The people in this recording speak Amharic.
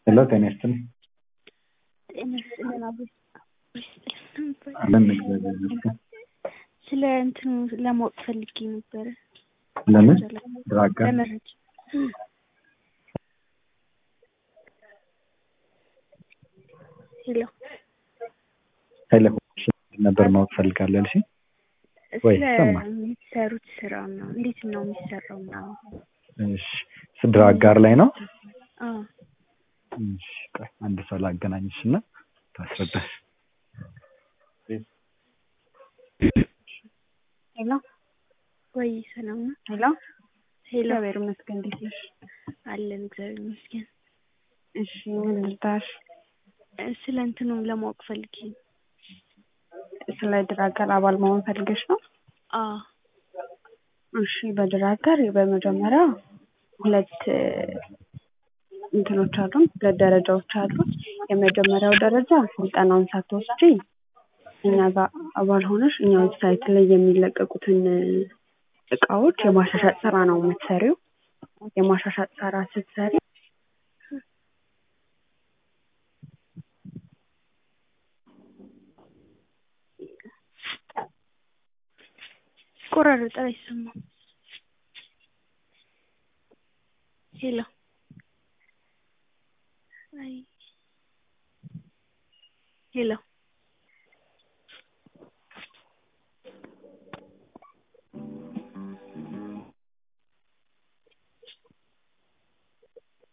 ሄሎ ጤና ይስጥልኝ። ጤና ይስጥልን አቦ አለን እግዚአብሔር ይመስገን። ስለ እንትኑ ለማወቅ ፈልጌ ነበረ። ለምን ድራጋ ለመረጃ ሄሎ ሄሎ ነበር ማወቅ ፈልጋለሁ እሺ ወይ ስለ ይሰማል? የሚሰሩት ስራ ነው እንዴት ነው የሚሰራው ምናምን እሺ ስድራ አጋር ላይ ነው አዎ እሺ ቆይ አንድ ሰው ላገናኝሽ እና ታስረዳሽ ሄሎ ወይ ሰላም ነው ሄሎ ሄሎ እግዚአብሔር ይመስገን እንዴት ነሽ? አለን እግዚአብሔር ይመስገን እሺ ምን ልርዳሽ? እ ስለ እንትኑ ለማወቅ ፈልጌ ነው ስለ ድራገር አባል መሆን ፈልገሽ ነው? አዎ እሺ በድራገር በመጀመሪያ ሁለት እ እንትኖች አሉ ሁለት ደረጃዎች አሉ። የመጀመሪያው ደረጃ ስልጠናውን ሳትወስጂ እኛ ጋር አባል ሆነሽ እኛ ዌብሳይት ላይ የሚለቀቁትን እ እቃዎች የማሻሻጥ ስራ ነው የምትሰሪው። የማሻሻጥ ስራ ስትሰሪ ይቆራረጣል አይሰማም ሄሎ አይ ሄሎ